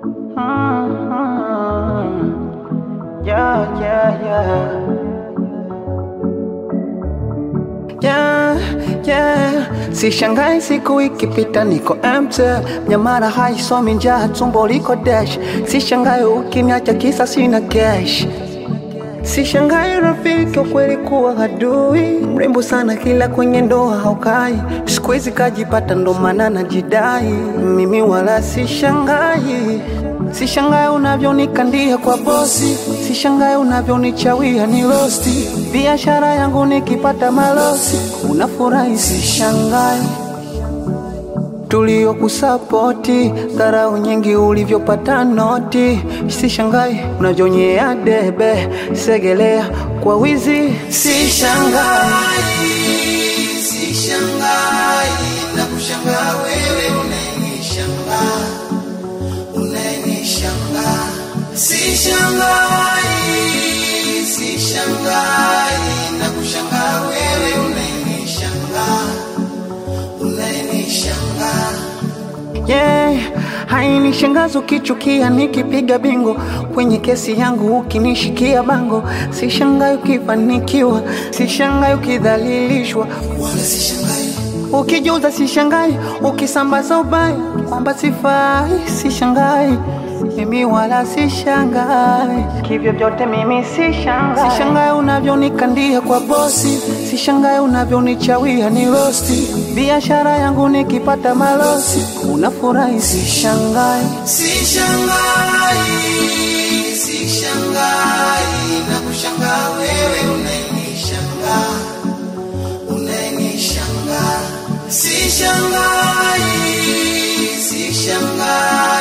Yeah, yeah, yeah. Yeah, yeah. Sishangai siku ikipita niko empty, nyamara haisomi njaa, tumbo liko dash. Sishangai ukiniacha kisa sina cash. Sishangai rafiki wa kweli kuwa adui, mrembo sana kila kwenye ndoa haukai. Siku hizi kajipata ndo maana najidai, mimi wala sishangai. Sishangai unavyonikandia kwa bosi, sishangai unavyonichawia ni rosti. Biashara yangu nikipata malosi, unafurahi sishangai tuliokusapoti dharau nyingi ulivyopata noti, sishangai unavyonyea debe segelea kwa wizi, sishangai Sishangai na kushangaa wewe unayenishangaa, unayenishangaa. Sishangai, sishangai na kushangaa wewe unayenishangaa, unayenishangaa. yeah. Hainishangazi ukichukia nikipiga bingo kwenye kesi yangu ukinishikia bango, sishangai ukifanikiwa, sishangai ukidhalilishwa Wala sishangai, Ukijuza sishangai, ukisambaza ubaya kwamba sifai, sishangai mimi wala sishangai, kivyo vyote mimi sishangai. Sishangai unavyonikandia kwa bosi, sishangai unavyonichawia ni rosti. Biashara yangu nikipata malosi, unafurahi, sishangai. sishangai, sishangai na kushangaa wewe unayenishangaa, unayenishangaa. Sishangai, sishangai